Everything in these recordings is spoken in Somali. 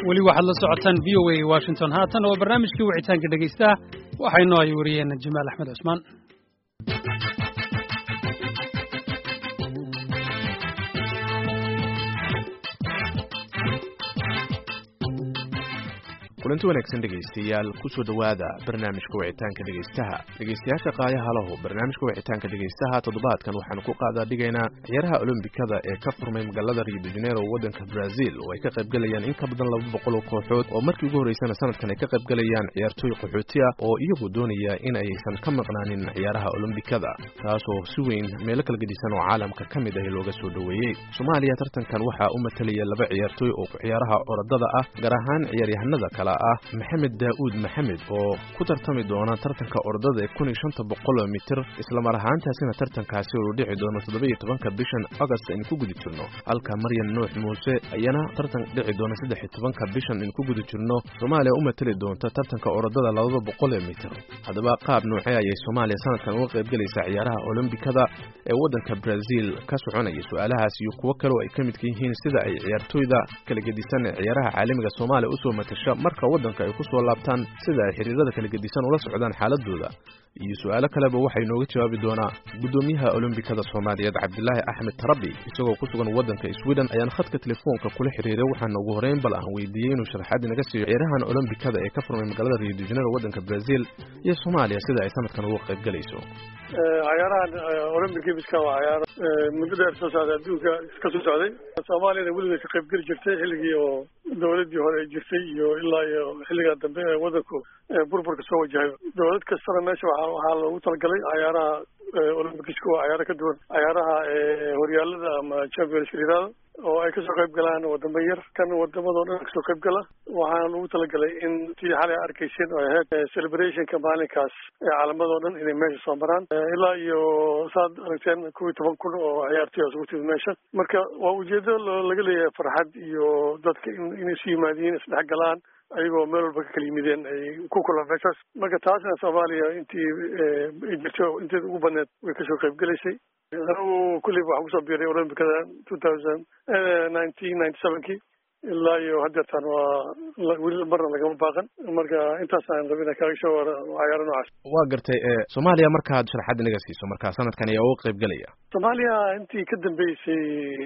weli waxaad la socotaan v o a washington haatan oo barnaamijkii wicitaanka dhegaystaha waxaynoo ay wariyeen jamaal axmed cusmaan kulanti wanaagsan dhegaystayaal kusoo dhowaada barnaamijka wicitaanka dhegaystaha dhegaystayaasha qaayaha lahu barnaamijka wicitaanka dhegaystaha toddobaadkan waxaanu ku qaadaa dhigaynaa ciyaaraha olombikada ee ka furmay magaalada rio de janeiro waddanka brazil oo ay ka qaybgalayaan in ka badan laba boqol oo kooxood oo markii ugu horreysana sanadkan ay ka qaybgalayaan ciyaartooy qaxooti ah oo iyagu doonaya in aysan ka maqnaanin ciyaaraha olombikada taasoo si weyn meelo kala gedisan oo caalamka ka mid ah looga soo dhoweeyey soomaaliya tartankan waxaa u matalaya laba ciyaartooy oo ciyaaraha orodada ah gaar ahaan ciyaaryahanada kale ah maxamed daa'uud maxamed oo ku tartami doona tartanka ordada ee kun iyo shanta boqol mitir islamar ahaantaasina tartankaasi uu dhici doono toddoba iyo tobanka bishan agost aynu ku guda jirno halka maryan nuux muuse ayana tartan dhici doona saddex iyo tobanka bishan aynu ku guda jirno soomaaliya u matali doonta tartanka orodada labada boqol ee mitir haddaba qaab noocee ayay soomaaliya sanadkan uga qaybgelaysaa ciyaaraha olombikada ee waddanka brazil ka soconaya su-aalahaas iyo kuwo kale oo ay ka midka yihiin sida ay ciyaartooyda kala gedisan ee ciyaaraha caalamiga soomaaliya usoo matasha marka waddanka ay ku soo laabtaan sida ay xiriirada kala gedisan ula socdaan xaaladooda iyo su-aalo kaleba waxay nooga jawaabi doonaa guddoomiyaha olombikada soomaaliyeed cabdilaahi axmed tarabi isagoo ku sugan waddanka sweden ayaan khadka telefoonka kula xiriiray waxaana ugu horeyn bal aan weydiiyey inuu sharaxaad inaga siiyo ciyaarahan olombikada ee ka furmay magaalada rio de janeiro waddanka brazil iyo soomaaliya sida ay sanadkan uga qayb galayso cayaarahan olympic miska waa cayaaro muddo dheer soo socday adduunka ka soo socday soomaaliyana weligeed ka qayb geli jirtay xilligii oo dawladdii hore ay jirtay iyo ilaa iyo xilligaa dambe ee waddanku burburka soo wajahay dawlad kastana meesha waa waxaa loogu talagalay cayaaraha olympicsku waa cayaaro ka duwan cayaaraha horyaalada ama champions yirahdo oo ay kasoo qayb galaan wadamo yar kan wadamadoo dhan kasoo qayb gala waxaana lagu talagalay in tii xalay arkayseen oo ahayd celebrationka maalinkaas ee calamadoo dhan inay meesha soo maraan ilaa iyo saad aragteen kuwii toban kun oo ciyaartoy isugu timid meesha marka waa ujeedo laga leeyahay farxad iyo dadka inay isu yimaadiin isdhex galaan ayagoo meel walba ka kala yimideen ay ku kulan meeshaas marka taasna soomaaliya intii jirto inteeda ugu badneed way kasoo qayb gelaysay anigu kulliba waxaan kusoo biiray olombicada two thousand nineteen ninety sevenkii ilaa iyo hadeertaan waa weli marna lagama baaqan marka intaasaan rabina kaaga soo wara cayaaro noocaas waa gartay soomaaliya markaad sharaxaad inaga siiso marka sanadkan ayaa uga qayb gelaya soomaaliya intii ka dambeysay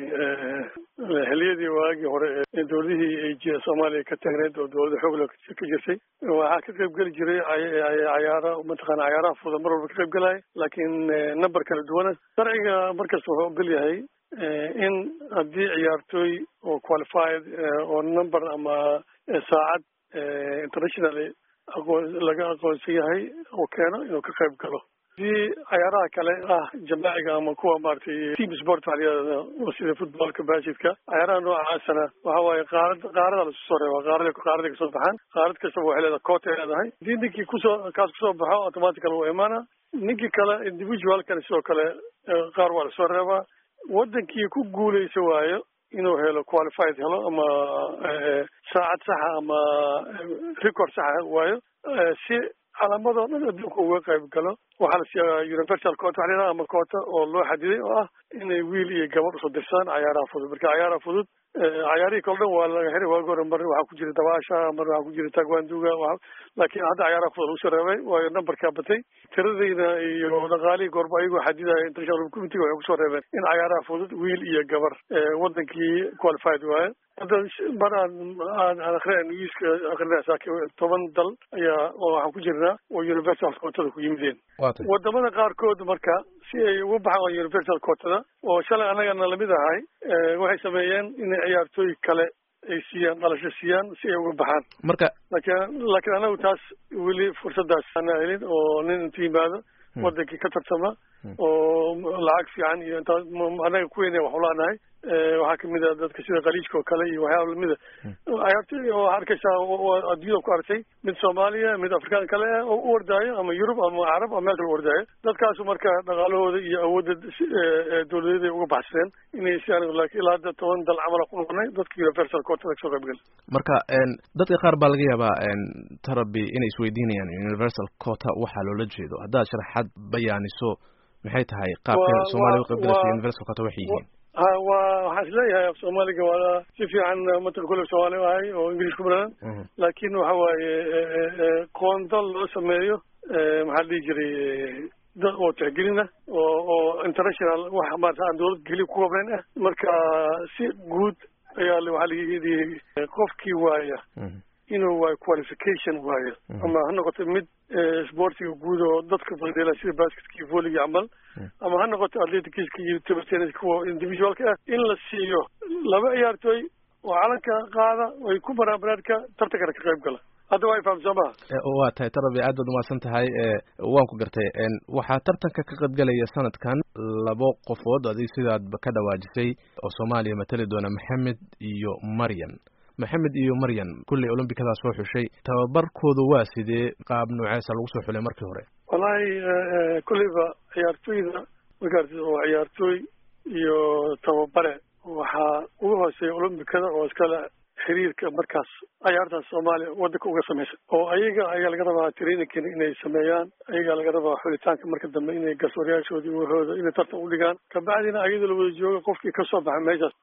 xiliyadii waagii hore ee dowladihii ay soomaaliya ka taagneed oo dowladda xoogla ka jirtay waxaa ka qayb geli jiray cayaara mataqaana cayaaraha fudud mar walba ka qayb gelaya laakiin number kala duwana sharciga markasta wuxuu ogol yahay in haddii ciyaartooy oo qualified oo number ama saacad internationally aqoon laga aqoonsan yahay oo keeno inuu ka qayb galo hadii cayaaraha kale ah jamaaciga ama kuwa maaragtay team sport waxa layihahda sida footballka baskidka cayaaraha noocaasana waxa waaye qaarad qaarada lasu soo reeba qaarada qaarada kasoo baxaan qaarad kastaba waxay leedahay coot ay leedahay hadii ninkii kusoo kaas kusoo baxo automatical wuu imaana ninkii kale individualkana sidoo kale qaar waa lasoo reebaa wadankii ku guuleysa waayo inuu helo qualified helo ama saacad saxa ama record saxa waayo si calaamadoo dhan adduunka uga qayb galo waxaa la siiyaa universal coota waxa layidhaha ama coota oo loo xadiday oo ah inay wiil iyo gabadh usoo dirsaan cayaaraha fudud marka cayaaraha fudud cayaarihii kale dhan waa laga xiray waagi hore mar waxaa ku jira dabaasha mar waxaa ku jira tagwanduga laakiin hadda cayaaraha fudud lagu soo reebay waayo numberkaa batay tiradayna iyo dhaqaalihii goorba ayagoo xadidaya international committeega waxay kusoo reebeen in cayaaraha fudud wiil iyo gabar wadankii qualified waaye hadda mar aan aan aan akhriya newska akrinaya saaki toban dal ayaa waxaan ku jirnaa oo universal quotada ku yimideen wadamada qaarkood marka si ay uga baxaan universal quotada oo shalay annagana lamid ahay waxay sameeyeen inay ciyaartooy kale ay siiyaan dhalasho siiyaan si ay uga baxaan marka laakiin laakiin anagu taas weli fursadaas ana helin oo nin intu yimaado wadankii ka tartama oo lacag fiican iyo intaas annaga kuweyna wax ulaanahay waxaa kamid a dadka sida khaliijka oo kale iyo waxyaaba lamida ciyaartoy oo arkaysaa adduunyada ku artay mid soomaaliya mid afrikaan kale ah oo u ordaayo ama yurub ama carab ama meel kale u ordaayo dadkaasu marka dhaqaalahooda iyo awoodda dowladeed ay uga baxsadeen inay si anigu laakiin ilaa hadda toban dal camala ku noqonay dadka universal quotada kasoo qayb gal marka dadka qaar baa laga yaabaa tarabi inay isweydiinayaan universal quota waxaa loola jeedo haddaad sharaxaad bayaaniso maxay tahay qaabka soomaaliya uqaybgalaysa universal quota waxay yihiin ha waa waxaan isleeyahay af soomaaliga waa si fiican mataka kule soomaali ahay oo ingilish ku badan laakin waxa waaye qoonda loo sameeyo maxaa la dhihi jiray dad oo tixgelina oo oo international wax maarata aan dawlad keliya ku koobnayn ah marka si guud ayaa waxaa layihi qofkii waaya inuu waayo qualification waayo ama ha noqoto mid sportiga guud oo dadka badela sida basketkii volleygi camal ama ha noqoto atleticska iyo table tennis kuwa individualka ah in la siiyo laba ciyaartooy oo calanka qaada ay ku banaanbanaadka tartankana ka qayb gala hadda waa ifaham soo maha waa tahay tarabi aad baad umahadsan tahay waan ku gartay waxaa tartanka ka qaybgalaya sanadkan labo qofood adig sidaad ka dhawaajisay oo soomaaliya matali doona maxamed iyo maryan maxamed iyo maryan kulley olombikadaas soo xushay tababarkooda waa sidee qaab nooceesa lagu soo xulay markii hore wallahi kulleyba ciyaartooyda magarti oo ciyaartooy iyo tababare waxaa ugu hooseeya olombikada oo iskale xiriirka markaas ciyaartaas soomaaliya waddanka uga samaysa oo ayaga ayaa laga rabaa traininkan inay sameeyaan ayagaa laga rabaa xulitaanka marka dambe inay garsoorayaashoodii wahooda inay tartan udhigaan kabacdina ayadoo la wada jooga qofkii kasoo baxa meeshaas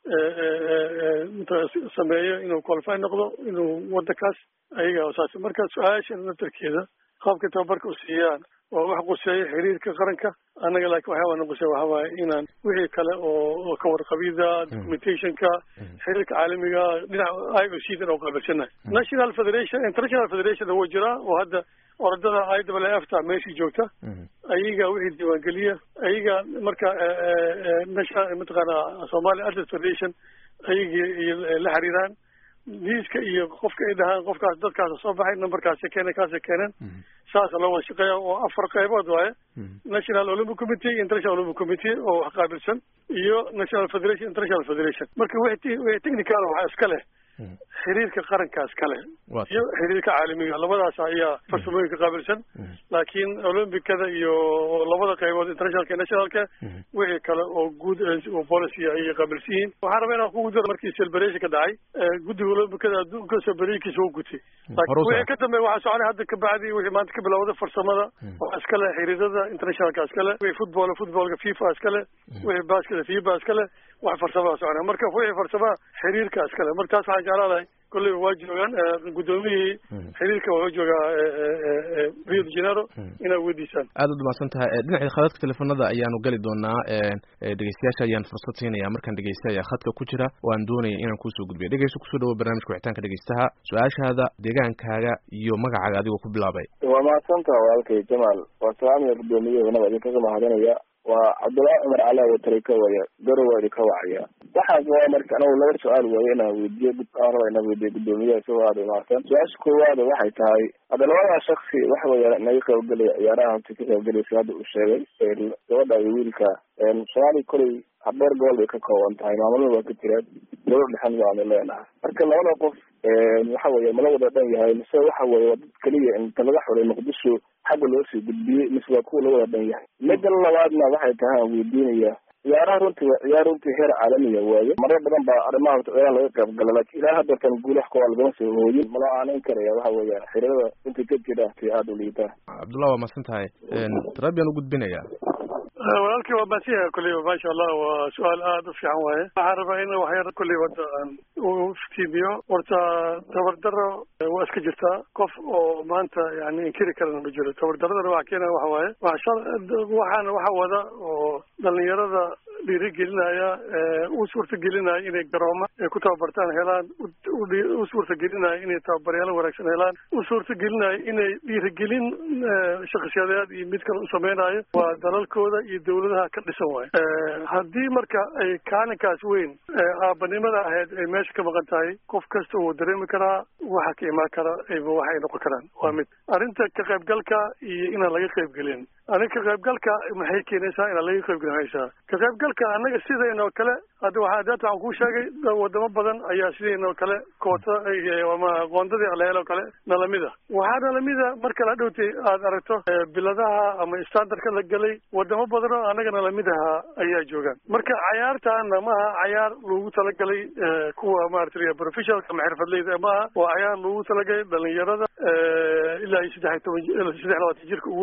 sameeyo inuu qualify noqdo inuu waddankaas ayaga saas marka su-aasha naftarkeeda qaabka tababarka u siiyaan waa wax quseeya xiriirka qaranka annaga laakiin waxyaabana quseeya waxa waaye inaan wixii kale oo ka warqabida documentationka xiriirka caalamiga dhinaca i o c dan oo qaabilsanahay national federation international federation wuu jiraa oo hadda orodada i w f ta meeshii joogta ayaga wixii diiwaangeliya ayaga marka national mataqaana somali atlet federation ayagii la xiriiraan liiska iyo qofka ay dhahaan qofkaas dadkaas soo baxay numberkaasi keenay kaasi keeneen saasa loo wada shaqeeya oo afar qaybood waaye national olympic committee iyo international olympic committee oo wax qaabilsan iyo national federation international federation marka wixii wixii technical waxaa iska leh xiriirka qarankaas kale iyo xiriirka caalamiga labadaas ayaa farsamooyinka qaabilsan laakiin olombicada iyo labada qaybood internationalka iyo nationalka wixii kale oo guud oo policy ayay qaabilsan yihiin waxaan rabaa inaan kugu daro markii celebration ka dhacay guddiga olombicada adduunka celebarationkiisa wuu gutay laakiin wixii ka dambeeya waxaa soconay hadda kabacdi wixii maanta ka bilowda farsamada waxaa iskale xiriirada internationalka iskale wixii football footballka fifa iskale wixii basketa fiba iskale wax farsamada soconay marka wixii farsamaha xiriirka iskale marka taas waxaan jeclaadahay kolleyba waa joogaan guddoomiyihii xiriirka wuxuu joogaa rio de janeiro inaad weydiisaan aad ud mahadsan tahay dhinacii khadadka teleefonada ayaanu geli doonaa dhegeystayaasha ayaan fursad siinaya markaan dhegeysta ayaa khadka ku jira oo aan doonaya inaan kuusoo gudbiyo dhegeysta kusoo dhawo barnaamijka wixitaanka dhegeystaha su-aashaada deegaankaaga iyo magacaaga adigoo ku bilaabay waa mahadsantaha walaalkay jamaal waa salaamiya guddoomiyahanaba idinkaga mahadinaya waa cabdullaahi cumar cala watari ka waya garowa idinka wacaya waxaas waa marka anagu laba su-aal waayo inaan weydiiyo aan raba inaan weydiiyo guddoomiyaha isagoo aada imaadsan su-aasha koowaada waxay tahay hadda labadaa shaksi waxa weya naga qaybgelaya ciyaaraha horta ka qaybgelaysa hadda uu sheegay gabadha iyo wiilka soomaaliya koley habeer gobol bay ka kooban tahay maamulada waa ka jiraan dowlad dhexan waanu leenahay marka labada qof waxa weeye mala wada dhan yahay mise waxa weeye waa dad keliya inta laga xulay muqdisho xagga loo sii gudbiyey mise waa kuwa la wada dhan yahay midda labaadna waxay tahay aan weydiinaya ciyaaraha runtii waa ciyaar runtii heer caalamiya waaye marar badan baa arrimaha ciyaaraha laga qayb gala laakiin ilaa haddeertan guul wax kooa lagama soo hooyin mala aaneyn karaya waxa weeya xiriirada runtii ka jira ti aada u liitaa cabdullah waa mahadsan tahay tarabiyan u gudbinaya walaalkii waa maasiha kulleyba maasha allah waa su-aal aada u fiican waaye waxaan rabaa in waxyar kulleyba hadda aan u iftiimiyo horta tabardaro waa iska jirtaa qof oo maanta yani inkiri karana ma jiro tabardaradana waxa keenaya waxa waaye waxaana waxa wada oo dhalinyarada dhiirigelinaya u suurtagelinaya inay garooma ay ku tababartaan helaan u suurtagelinaya inay tababaryaalo wanaagsan helaan u suurtagelinaya inay dhiirigelin shakhsiyadeed iyo mid kale u sameynayo waa dalalkooda iyo dawladaha ka dhisan waayo haddii marka ay kaalinkaas weyn aabanimada ahayd ay meesha ka maqan tahay qof kasta wuu dareemi karaa waxa ka imaan kara waxa ay noqon karaan waa mid arrinta ka qaybgalka iyo inaan laga qaybgelin anig ka qaybgalka maxay keenaysaa inaan laga qaybgelin haysaa ka qaybgalka annaga sidaynoo kale hadda waxaa daata waxaan kuu sheegay wadamo badan ayaa sidaynoo kale koota ama qoondadii alehel oo kale nalamida waxaa nalamida marka la dhowtay aad aragto biladaha ama standardka la gelay wadamo badan oo annaga nalamidaha ayaa joogaan marka cayaartaana maaha cayaar lagu talagalay kuwa maarata professionalka ama xirfadleyda maaha waa cayaar lagu talagalay dhalinyarada ilaa iyo saddex iyo toban saddex labaatan jirka uu weyn yahay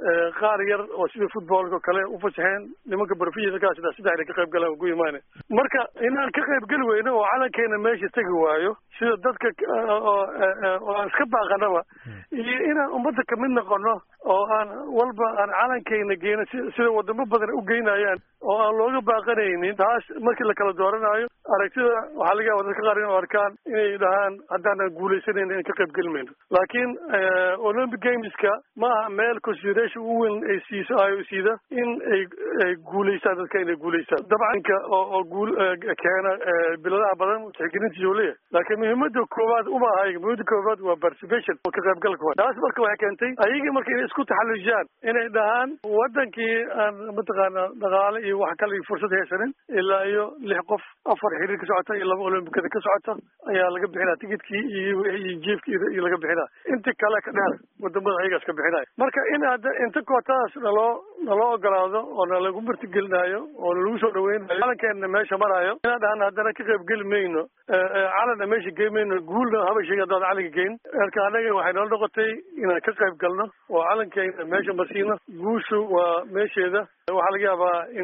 qaar yar oo sida footballka oo kale u fasaxeen nimanka barfiyakaa sida saddex inay ka qayb galaan ugu imaane marka inaan ka qayb geli weyno oo calankeena meesha tegi waayo sida dadka oo aan iska baaqanaba iyo inaan ummadda kamid noqono oo aan walba aan calankeena geyno si sida wadamo badan u geynayaan oo aan looga baaqanaynin taas markii la kala dooranayo aragtida waxaa laga yaaba dadka qaar inuu arkaan inay dhahaan haddaanan guulaysanayna in ka qayb geli mayno laakiin olympic gameska ma aha meel consideration u weyn ay siiso ayo siida in ay ay guulaystaan dadka inay guulaystaan dabcanka oo oo guul keena biladaha badan tixgelintiisa uu leeyahay laakiin muhiimada koowaad uma aha muhiimada koowaad waa participation oo ka qaybgalka wa taas marka waxay keentay ayagii marka inay isku taxallujiyaan inay dhahaan wadankii aan mataqaana dhaqaale iyo wax kale iyo fursad haysanin ilaa iyo lix qof afar xiriir ka socota iyo laba olombikada ka socota ayaa laga bixinaa tikidkii iyo iyo jiefkii iyo laga bixinaa inta kale ka dheer wadamada ayagaas ka bixinaya marka in hadda inta kootadaas naloo naloo ogolaado oo nalagu martigelinaayo oo nalagu soo dhaweynayo calankeena meesha maraayo inaan dhahana haddana ka qayb geli mayno calanna meesha gey mayno guulna haba sheegi haddaan calanka geyn marka annaga waxay nala noqotay inaan ka qayb galno oo calankeena meesha marsiino guushu waa meesheeda waxaa laga yaabaa in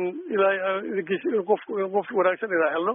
ilaahay qof qof wanaagsan inaan helno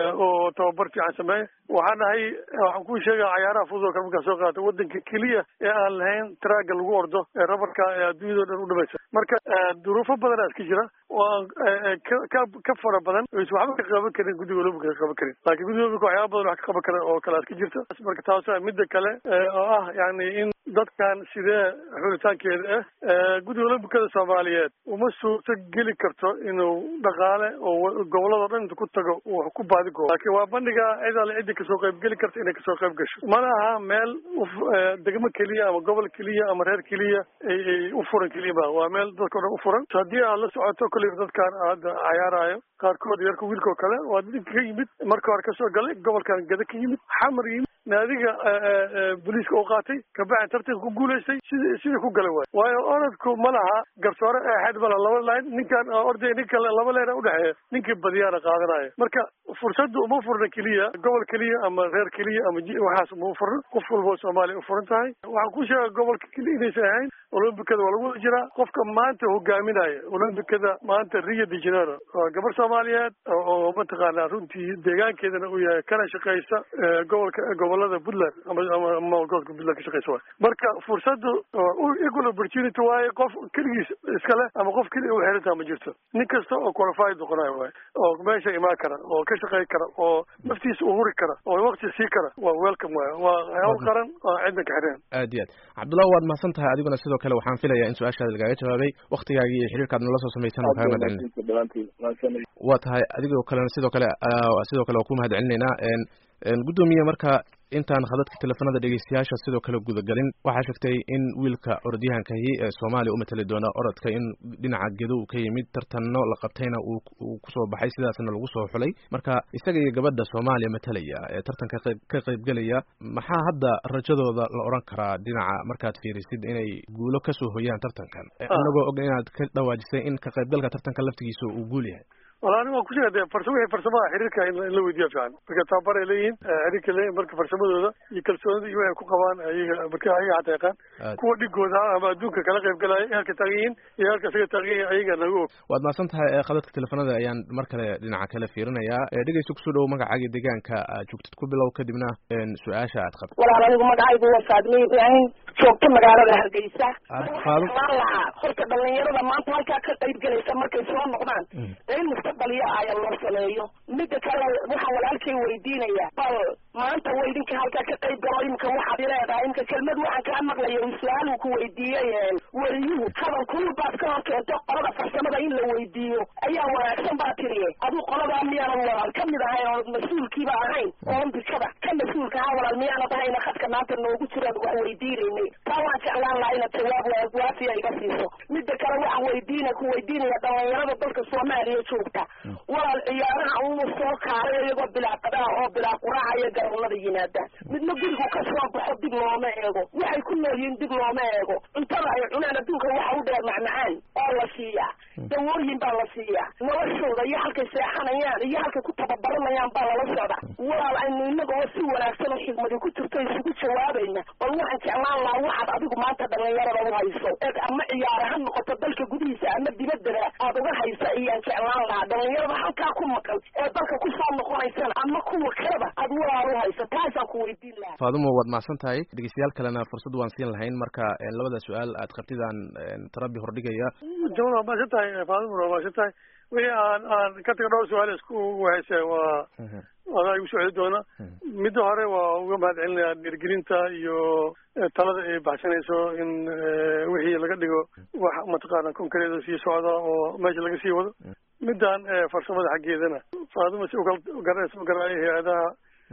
oo tababar fiican sameeya waxaan nahay waxaan kuu sheegaa cayaaraha fudud oo kale markaa soo qaata wadanka keliya ee aan lahayn traaga lagu ordo ee rabarka ee adduunyado dhan u dhamaysa marka duruufo badanaa iska jira oo aan ka ka fara badan is waxba ka qaban karin guddiga olompica ka qaban karin laakiin guddiga olompica waxyaaba badan wax ka qaban kara oo kale iska jirta marka taasa midda kale oo ah yani in dadkan sidee xulitaankeeda ah guddiga olombikada soomaaliyeed uma suurto geli karto inuu dhaqaale oo gobolladao dhan inta ku tago uu ku baadi koobo laakiin waa bandhiga cid alle ciddi kasoo qayb geli karta inay kasoo qayb gasho mana aha meel degmo keliya ama gobol keliya ama reer keliya ay u furan keliya ma waa meel dadka o dhan u furan haddii aad la socoto kolley dadkaan hadda cayaarayo qaarkood yarka wiilka oo kale waa dadka ka yimid marka hore kasoo galay gobolkan gada ka yimid xamar yimid naadiga booliiska u qaatay kabacdi tartanka ku guulaystay sid sida ku galay waay waayo orodku ma laha garsoore eexeed mala laba line ninkan orday nin kale laba leena udhexeeya ninkii badiyaana qaadanayo marka fursadda uma furna keliya gobol keliya ama reer keliya ama waxaas uma furna qof walba soomaaliya u furan tahay waxaan ku sheega gobolka keliya inaysan ahayn olombikada waa lagu wada jiraa qofka maanta hogaaminaya olombikada maanta rio de janeiro waa gabar soomaaliyeed oo mataqaana runtii deegaankeedana uu yahay kana shaqeysa gobolka gobolada puntland ama ama gobolka puntland ka shaqeysa waay marka fursaddu equal opportunity waaye qof keligiis iskale ama qof keliya u xerantaa ma jirto nin kasta oo qualified noqonayo waay oo meesha imaan kara oo ka shaqey kara oo naftiisa u huri kara oo waqti sii kara waa welcome waay waa hawl qaran oo cidna ka xireen aad iyo aad cabdullahi waad mahadsan tahay adiguna sidoo kale waxaan filayaa in su-aashaada lagaaga jawaabay waktigaagii iyo xiriirkaad nala soo samaysan oo kaaga mahad celinay waa tahay adigoo kalena sidoo kale sidoo kale waa ku mahad celinaynaa guddoomiye marka intaan khadadka teleefanada dhegeystayaasha sidoo kale gudagelin waxaa sheegtay in wiilka orodyahankahi ee soomaaliya u matali doona orodka in dhinaca gedo uu ka yimid tartanno la qabtayna uu kusoo baxay sidaasna lagu soo xulay marka isaga iyo gabadha soomaaliya matalaya ee tartanka ka qaybgelaya maxaa hadda rajadooda la odhan karaa dhinaca markaad fiirisid inay guulo kasoo hoyaan tartankan anagoo og inaad ka dhawaajisay in ka qaybgalka tartanka laftigiisa uu guul yahay wala ani waan kusheega de farsa wixii farsamada xiriirka in la weydiiya fiican marka tababar ay leeyihiin xiriirka leeyihin marka farsamadooda iyo kalsoonida iyo waxay ku qabaan ayaga marka ayaga xataa yaqaan kuwa dhigooda ama adduunka kala qayb galaya ee halka taagan yihiin iyo halka isaga taagan yihin ayaga nagu og waad mahadsan tahay khadadka teleefanada ayaan mar kale dhinaca kale fiirinayaa dhegeysta kusoo dhowo magacaaga deegaanka aad joogtid ku bilow kadibna su-aasha aad qabto walaal anigu magacaygu waa faadmiye ibraahim joogto magaalada hargeysa faado lahaa horta dhalinyarada maanta halkaa ka qayb gelaysa markay soo noqdaan in mustaqbaliya aya loo sameeyo mida kale waxaan walaalkay weydiinaya bal maanta wa idinka halkaa ka qayb galo imika waxaad ileedahay imika kelmad waxaan kaa maqlaya su-aal uu ku weydiiyey weriyuhu hadal kulul baad ka hor keento qolada farsamada in la weydiiyo ayaa wanaagsan baa tiriye aduu qoladaa miyaanan walaal kamid ahayn oo mas-uulkiiba ahayn olombikada ka mas-uulka ahaa walaal miyaanad ahayna khadka maanta noogu jiraan wax weydiinaynay taa waan jeclaan lahaa inaad jawaab waafiya iga siiso mida kale waxaan weydiina ku weydiinaya dhalinyarada dalka soomaaliya joogta walaal ciyaaraha uu soo kaaray iyagoo bilaa qadaa oo bilaa quraaca iyo garoonada yimaada midna gurigu ka soo baxo dib looma eego waxay ku nool yihiin dib looma eego cuntada ay cunaan adduunka waxa u dheer macmacaan oo la siiyaa dawooyin baa la siiyaa noloshooda iyo halkay seexanayaan iyo halkay ku tababaranayaan baa lala socda walaal aynu inagoo si wanaagsan oo xigmadi ku jirto isugu jawaabayna bal waxaan jeclaan lahaa waxaad adigu maanta dhalinyarada u hayso ee ama ciyaara ha noqoto aad uga haysa ayaan jeclaan lahaa dhalinyarada halkaa ku maqan ee dalka kusoo noqonaysana ama kuwa kaleba aad walaal u haysa taasaan ku weydiin lahaa faadumo waad mahadsan tahay dhegeystayaal kalena fursad waan siin lahayn marka labada su-aal aad qabtidaan tarabi hordhigaya jamal waa mahadsan tahay faaduma waa mahadsan tahay wixii aan aan ka taga dhowr su-aal isku wahayse waa adaa igu socdi doona midda hore waa uga mahad celinayaa dhiirgelinta iyo talada ay baxsanayso in wixii laga dhigo wax mataqaana konkareeda sii socda oo meesha laga sii wado middan farsamada xaggeedana faaduma si ukal garanaysa garaayo hay-adaha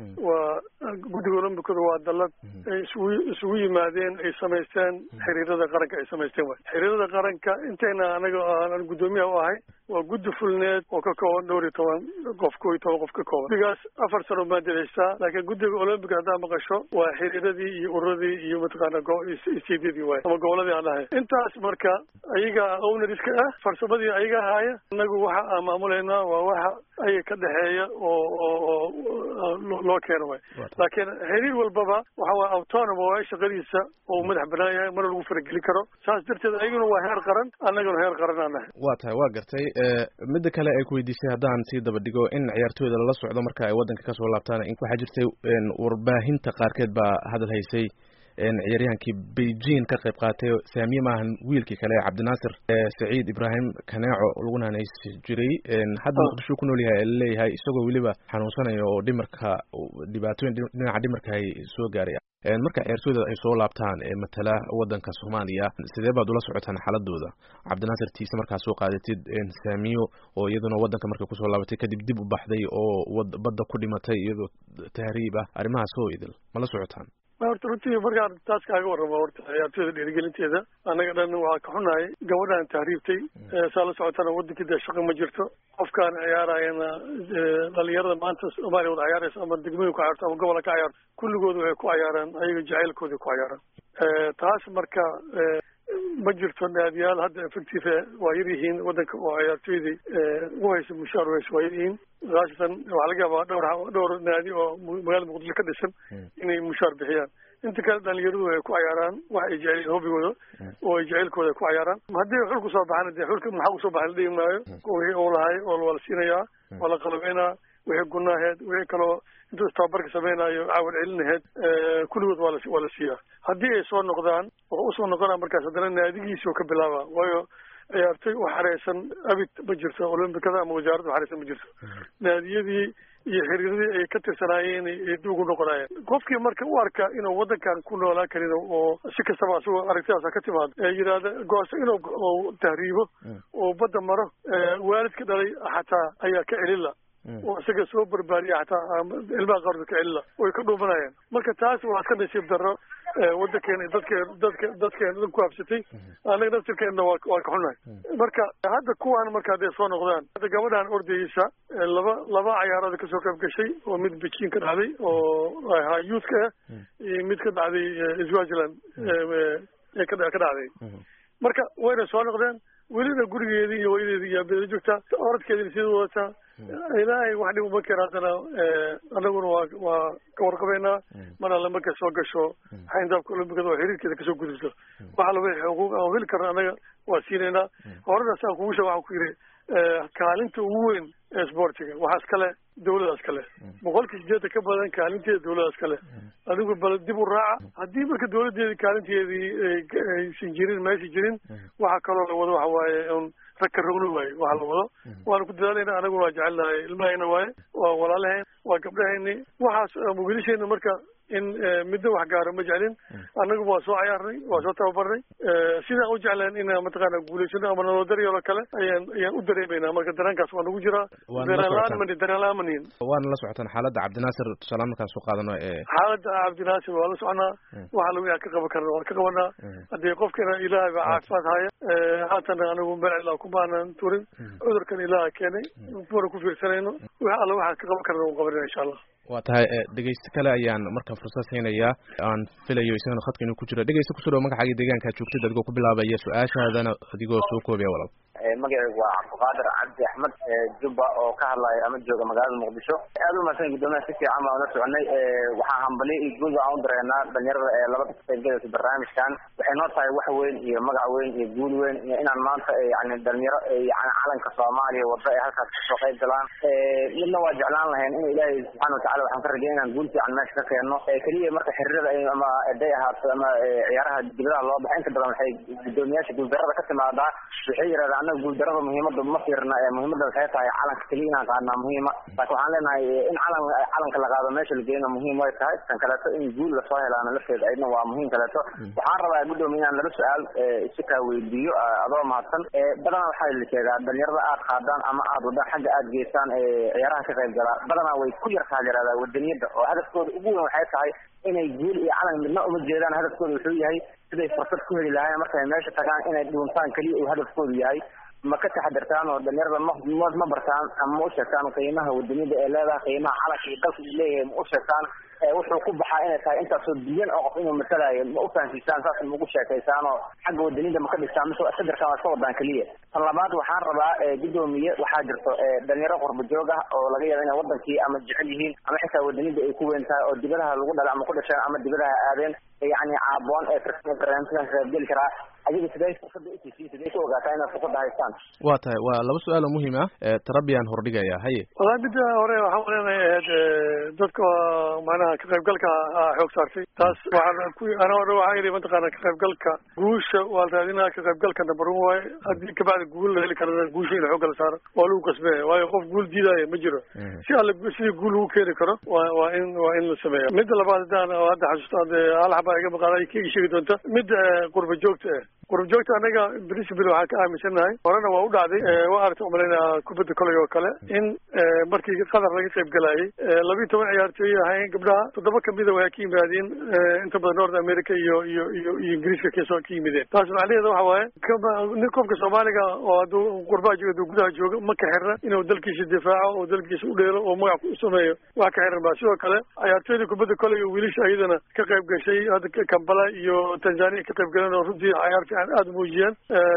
waa guddiga olombikada waa dallad ay isugu isugu yimaadeen ay samaysteen xiriirada qaranka ay samaysteen waay xiriirada qaranka intayna anaga aan guddoomiyaha u ahay waa guddi fulneed oo ka kooban dhowr iyo toban qof koo iyo toban qof ka kooban guddigaas afar sano maadelaystaa laakiin guddiga olombiga haddaa maqasho waa xiriiradii iyo ururadii iyo mataqaana istiidyadii waay ama goboladii aan ahay intaas marka ayaga ownariska ah farsamadii ayaga ahaaya inagu waxa aan maamulaynaa waa waxa ayaga ka dhexeeya oo oo oo loo keeno waay laakiin xiriir walbaba waxa waa autonom waay shaqadiisa oo madax banaan yahay mana lagu farageli karo saas darteed ayaguna waa heer qaran annaguna heer qaran aan nahay waa tahay waa gartay midda kale ay ku weydiisay haddaan sii daba dhigo in ciyaartooyda lala socdo marka ay waddanka kasoo laabtaan waxaa jirtay warbaahinta qaarkeed baa hadal haysay ciyaaryahankii beijing ka qayb qaatay saamiye maahan wiilkii kale cabdinaasir saciid ibraahim kaneeco laguna hanaysi jiray hadda muqdisho ku nool yahay laleeyahay isagoo weliba xanuunsanayo oo dhimarka dhibaatooyin dhinaca dhimarka ay soo gaaray marka ciyaartooyda ay soo laabtaan ee matala wadanka soomaaliya sidee baad ula socotaan xaaladooda cabdinaasir tiise markaa soo qaadatid saamiyo oo iyaduna wadanka markay kusoo laabatay kadib dib u baxday oo badda ku dhimatay iyadoo tahriib ah arrimahaas oo idil ma la socotaan horta runtii markaan taas kaaga warramo horta ciyaartooyda dhiirigelinteeda annaga dhan waa ka xunahay gabadhaan tahriibtay saa la socotana wadankii dee shaqo ma jirto qofkaan ciyaarayana dhalinyarada maanta soomaaliya wada ciyaaraysa ama degmooyin ku ciyaarto ama gobola ka ciyaarto kulligooda waxay ku ciyaaraan ayaga jacaylkooda ku ciyaaraan taas marka ma jirto naadiyaal hadda effective waa yar yihiin wadanka oo ciyaartooydii ugu haysa mushaar haysa waa yar yihiin khaasatan waxaa laga yaabaa dhowr dhowr naadi oo magaalada muqdisho ka dhisan inay mushaar bixiyaan inta kale dhalinyaradu ay ku cayaaraan wax ay jecel hobigooda oo ay jacaylkooda ku cayaaraan haddii xul kusoo baxana dee xulka maxaa kusoo baxay la dhigi maayo wixii uu lahay oo waa la siinayaa waa la qalabeynaa wixii gunaaheed wixii kaloo intuu tababarka samaynayo caawad celinaheed kulligood waa la waa la siiyaa haddii ay soo noqdaan wuxuu usoo noqonaa markaas haddana naadigiisii oo ka bilaaba waayo ciyaartoy u xareysan abid ma jirto olombikada ama wasaaradda uxareysan ma jirto naadiyadii iyo xiriiradii ay ka tirsanaayeen ay dib ugu noqonaayeen qofkii marka u arka inuu waddankan ku noolaan karin oo si kastaba asagoo aragtidaasa ka timaado ee yidhaahda goosto inuu tahriibo oo badda maro waalidka dhalay xataa ayaa ka celila oo isaga soo barbaariya xataa ilmaha qaarkood ka celila way ka dhuumanayaan marka taas waa iska nasiib darro waddankeena dadkeen dadka dadkeena dhan ku habsatay annaga naftirkeenna waa waa ka xunahay marka hadda kuwaan marka hadday soo noqdaan hadda gabadhaan ordayeysa laba laba cayaarood kasoo qayb gashay oo mid beijing ka dhacday oo ahaa youthka ah iyo mid ka dhacday swaziland ee ka ka dhacday marka wayna soo noqdeen welina gurigeedii iyo hooyadeedii iyo abeeda joogtaa oradkeedina sidii wadataa ilaahay wax dhib uma keena haddana anaguna waa waa ka warqabeynaa mar alle markay soo gasho xayndaabka olombikada oo xiriirkeeda kasoo gudubto waxa laba xuquuq aan heli karna annaga waa siinaynaa horena saan kugu sheeg waxaan ku yidhi kaalinta ugu weyn ee sportiga waxaa iskale dawladaas kale boqolkii sideetan ka badan kaalinteeda dawladaas kale adigu bal dib u raaca haddii marka dawladeedii kaalinteedii aysan jirin meesha jirin waxa kaloo la wado waxa waaye un ragka rogno waaye waxa la wado waana ku dadaalayna anaguna waa jecelnahay ilmahayna waaye waa walaalahayn waa gabdhahayni waxaas wiilasheena marka in midna wax gaaro ma jeclin annagu waa soo cayaarnay waa soo tababarnay sidaan u jecleen inaan mataqaana guulaysano ama naloo daryalo kale ayaan ayaan u dareemaynaa marka dareenkaas waa nagu jiraa dareenlaan mani dareenlaan manihin waana la socotaan xaaladda cabdinaasir tusaale markaan soo qaadano ee xaaladda cabdinaasir waa la soconaa waxa lagu aan ka qaban karna waan ka qabanaa haddii qofkana ilaahay baa caafimaad haya haatana anigu melcilaa kumaanan turin cudurkan ilaaha keenay mana ku fiirsanayno wax alla waxaan ka qaban karna waan qabanina insha allah waa tahay dhegeyste kale ayaan marka fursad siinayaa aan filayo isagana khadka inuu ku jiro dhegeyste kusoo dhawo magacaaga deegaankaa joogtid adigoo ku bilaabaya su-aashaadana adigoo soo koobaya walaal magacaygu waa cabdiqaadir cabdi axmed jubba oo ka hadlaya ama jooga magaalada muqdisho aad u mahadsan guddoomiyaha si fiican baan ula soconay waxaa hambali iyo guud aan u dareynaa dhalinyarada ee labada ka qaybgalaysa barnaamijkan waxay noo tahay wax weyn iyo magac weyn iyo guul weyn iyo inaan maanta yani dhalinyaro yani calanka soomaaliya wada ay halkaas kasoo qayb galaan midna waa jeclaan lahayn in ilaahay subxaana watacala waxaan ka rajay inaan guul fiican meesha ka keenno keliya marka xiriirada ama eday ahaato ama ciyaaraha dibadaha loo baxa inta badan waxay guddoomiyaasha guuldarada ka timaadaa waxay yidhahdaan annaga guuldarada muhiimada ma fiirna muhiimada waxay tahay calanka keliya inaan qaadnaa muhiima laakiin waxaan leenahay in calan calanka la qaado meesha la geeyna muhiim way tahay tan kaleeto in guul lasoo helaana lafteeda ayadna waa muhiim kaleeto waxaan rabaa guddoomiya inaan laba su-aal si kaa weydiiyo adoo mahadsan badanaa waxaa la sheegaa dhalinyarada aad qaadaan ama aad wadaan xagga aad geysaan ciyaaraha ka qayb galaa badanaa way ku yartaa yaradaa wadaniyada oo hadafkooda ugu weyn waxay tahay inay guul iyo calan midna uma jeedaan hadafkooda wuxuu yahay siday fursad ku heli lahaayeen markay meesha tagaan inay dhuuntaan keliya uu hadafkoodu yahay ma ka taxadirtaan oo dhalinyarada ma ma bartaan ama ma u sheegtaan qiimaha wadaniyada ee leedahay qiimaha calanka iyo dalka uu leeyahay ma u sheegtaan wuxuu ku baxaa inay tahay intaasoo bilyan oo qof inuu matalaayo ma u fahansiisaan saas ma ugu sheekaysaan oo xagga wadaniyada ma ka dhistaan mise sadirkan waa iska wadaan keliya tan labaad waxaan rabaa guddoomiye waxaa jirto dhalinyaro qurba joog ah oo laga yaaba inay wadankii ama jecel yihiin ama xitaa wadaniyada ay ku weyn tahay oo dibadaha lagu dhala ama ku dhasheen ama dibadaha aadeen yani caaboon ee barnaamijkan qaybgeli karaa adiga sidee fursada usiisiin sidee ku ogaataa inaad fursada haystaan waa tahay waa laba su-aal oo muhiim ah tarabiyaan hordhigaya haye wallahi midda hore waxaan leenahay ahayd dadka macnaha ka qaybgalka xoog saartay taas waxaan ku ana hore waxaan yidhi mataqaana ka qaybgalka guusha waa la raadinaa ka qaybgalka number one waaye haddii kabacdi guul la heli karana guusha in xoogga la saaro waa lagu qasbaya waayo qof guul diidaayo ma jiro si alle sidii guul lagu keeni karo waa waa in waa in la sameeya midda labaad haddaan hadda xasuusto hadde hal xabaa iga maqaada ka sheegi doonta midda qurba joogta ah qurba joogta anaga principal waxaan ka aaminsannahay horena waa u dhacday waa aragta umalaynaa kubadda koley oo kale in markii qatar laga qayb galayay labiiyo toban ciyaartooy ahayn gabdhaha toddoba kamida waa ka yimaadeen inta badan north america iyo iyo iyo iyo ingiriiska kasoo ka yimideen taas macnaheeda waxa waaye nin qofka soomaaliga oo hadduu qurbaha jooga hadduu gudaha jooga ma ka xirna inuu dalkiisa difaaco oo dalkiisa u dheelo oo magac u sameeyo wax ka xiran ba sidoo kale ciyaartooyda kubadda koley oo wiilasha iyadana ka qayb gashay hadda kambala iyo tanzania ka qayb galeen oo runtii ciyaar fiican aada muujiyeen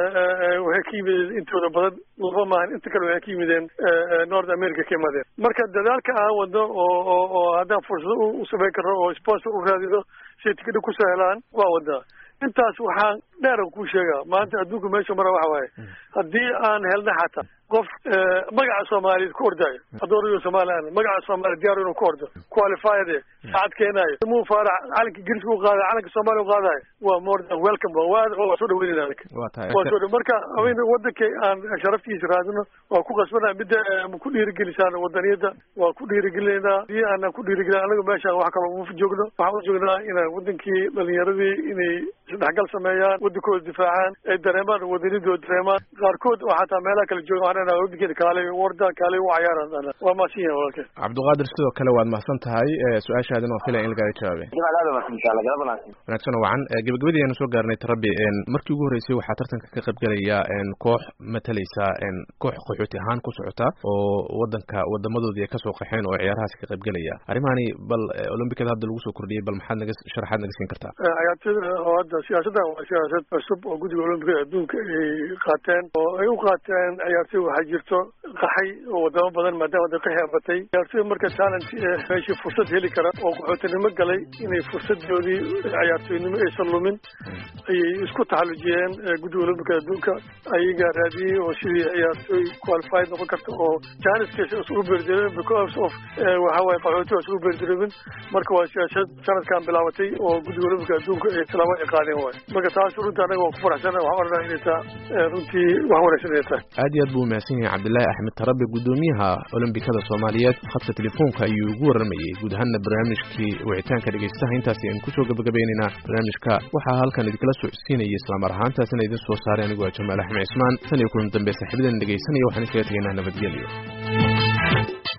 waxay ka yimideen intooda badan laba maahan inta kale waxay ka yimideen north america ka imaadeen marka dadaalka aan wadno oo oo oo haddaan fursado u samayn karno oo sponsor u raadino siay tikidha kusoo helaan waa wadnaa intaas waxaan dheeran kuu sheegaa maanta adduunka meesha mara waxa waaye haddii aan helna xataa qof magaca soomaaliyeed ku ordaayo hadduu riyo somalilan magaca soomaaliya diyaar inuu ku ordo qualified saacad keenaayo muu faarax calanka ingiriiska u qaadayo calanka soomaaliya u qaadayo waa more than welcome ba waa waa soo dhaweynayna anaga waa tahay waa soo dha marka haweyn waddanka aan sharaftiisa raadino waa ku qasbanaa midda ma ku dhiirigelisaan wadaniyadda waa ku dhiirigelinaynaa hadii aanan ku dhiirigelin anaga meeshaan wax kaloo uma joogno waxaan u joognaa inaan wadankii dhalinyaradii inay isdhexgal sameeyaan wadankooda difaacaan ay dareemaan wadanidooda dareemaan qaarkood oo xataa meelaha kala jooga waxaan leenahay wadankeeda kaale warda kaale u cayaaran waa mahadsan yahay walaalkeen cabdiqaadir sidoo kale waad mahadsan tahay su-aashaadina waan filaya in lagaaga jawaabay jamaal aad umahadsan insha allah galab wanaagsan wanaagsan oo wacan gabagabadii aynu soo gaarnay tarabi markii ugu horreysay waxaa tartanka ka qaybgelaya koox matalaysa koox qaxooti ahaan ku socota oo wadanka wadamadoodii ay kasoo qaxeen oo ciyaarahaas ka qaybgelaya arrimahani bal olombikada hadda lagu soo kordhiyey bal maxaad naga sharaxaad naga siin kartaa ciyaartooyda oo hadda siyaasaddan waa siyaasad cusub oo guddiga olombikada adduunka ay qaateen oo ay u qaateen ciyaartooy waxaa jirto qaxay oo wadamo badan maadaama da qaxi abatay ciyaartooy marka talent meeshii fursad heli kara oo qaxootinimo galay inay fursadoodii ciyaartooynimo aysan lumin ayay isku taxallujiyeen guddiga olombikada adduunka ayagaa raadiyey oo sidii ciyaartooy qualified noqon karta oo janiskaas isugu beerdareemin because of waxa waaye qaxooti waa isugu beerdareemin marka waa siyaasad sanadkan bilaabatay oo guddiga olombika adduunka ay tilaabo ay qaadeen waay marka taas runtii anaga waa ku faraxsan waxaan oranaa inay taa runtii wax wanaagsan inay tahay aad iyo aad buu umahadsan yahay cabdillaahi axmed tarabe guddoomiyaha olombikada soomaaliyeed khadka telefoonka ayuu ugu warramayey guud ahaanna barnaamijkii wicitaanka dhegaystaha intaasi aynu kusoo gabagabaynaynaa barnaamijka waxaa halkan idinkala socodsiinayay islamar ahaantaasina idin soo saaray anigu waa jamaal axmed cismaan tan iyo kulan dambe saaxiibadan dhegaysanaya waxaan iskaga tegaynaa nabadgelyo